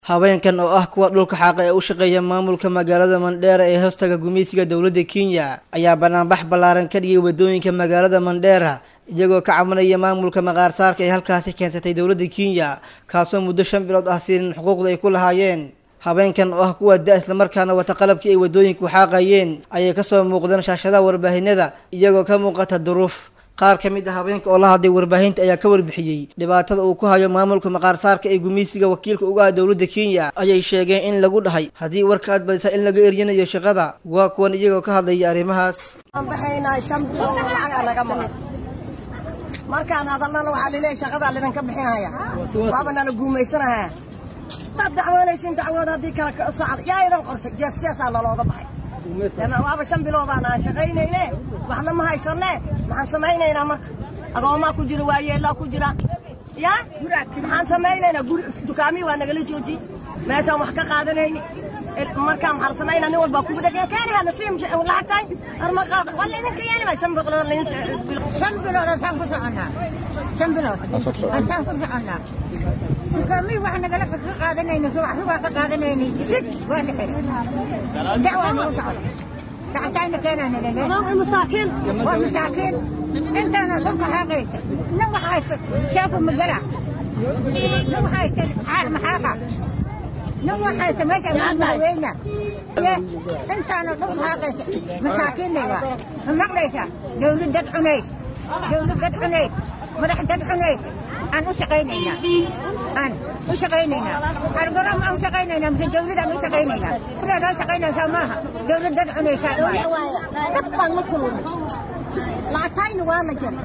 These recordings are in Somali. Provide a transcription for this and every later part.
haweenkan oo ah kuwa dhulka xaaqa ee u shaqeeya maamulka magaalada mandheera ee hoostaga gumeysiga dowladda kenya ayaa banaanbax ballaaran ka dhigay wadooyinka magaalada mandheera iyagoo ka cabanaya maamulka maqaarsaarka ee halkaasi keensatay dowladda kenya kaasoo muddo shan bilood ah siinin xuquuqda ay ku lahaayeen haweenkan oo ah kuwa da islamarkaana wata qalabkii ay wadooyinku xaaqayeen ayay kasoo muuqdeen shaashadaha warbaahinada iyagoo ka muuqata duruuf qaar ka mid ah haweenka oo la hadlay warbaahinta ayaa ka warbixiyey dhibaatada uu ku hayo maamulka maqaarsaarka ee gumeysiga wakiilka uga ah dowladda kenya ayay sheegeen in lagu dhahay haddii warka aad badisa in laga eryanayo shaqada waa kuwan iyagoo ka hadlaya arrimahaas baxaynaa shan bilood oo lacagaa naga maqan markaan hadalnana waxaa lileeyahay shaqadaa lidinka bixinaya waaba nala guumaysanaya hadaad dacwoonaysin dacwood haddii kale socod yaa idan qortay jeesjeesaa nalooga baxay waaba shan biloodaan aan shaqaynayne waxna ma haysanne maxaan samaynaynaa marka agoomaa ku jira waayeellaa ku jira ya maxaan samaynaynaa guri dukaamii waa nagala jooji meeshaan wax ka qaadanayni markaa maxaan samaynaa nin walbaa kugu dhegeen keeni hada si lacagtahay arma qaada walla idinka yeelima shan bilood shan bilood antaan ku soconnaa shan bilood antaan ku soconnaa dukaamii wax nagala ka qaadanayni waxsi waa ka qaadanayni sid waa la xiray dacwaa nagu socda lacagtayna keenaana lele masaakiin waa masaakiin intaana dhulka xaaqaysa nin wax haysta shaafu magala nin wax haysta maxaaqa nin wax haysta meesha maaweyna intaana dhulka xaaqaysa masaakiin laywaa ma maqlaysa dawlad dad cunays dawlad dad cunays madax dad cunays aan u shaqaynaynaa aan u shaqaynaynaa argaram aan u shaqaynaynaa mise dawladaan u shaqaynaynaa dawlad aan shaqaynaysaa maaha dawlad dad cunaysaa dad baan la kulmay lacagtayna waa la jara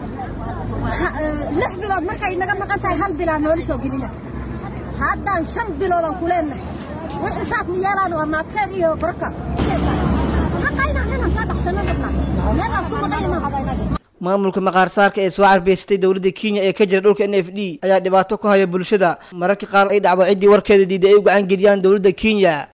lix bilood markay naga maqan tahay hal bilaa noola soo gelina haddaan shan biloodaan ku leenahay wax xisaab ma yeelaan waa maadkeed iyo barka xaqayna inaan soo dhaxsano rabnaa meelaan ku maqayna maamulka maqaarsaarka ee soo carbeysatay dowladda kenya ee ka jira dhulka n f d ayaa dhibaato ku haya bulshada mararka qaar ay dhacdo ciddii warkeeda diiday ay u gacan geliyaan dowladda kenya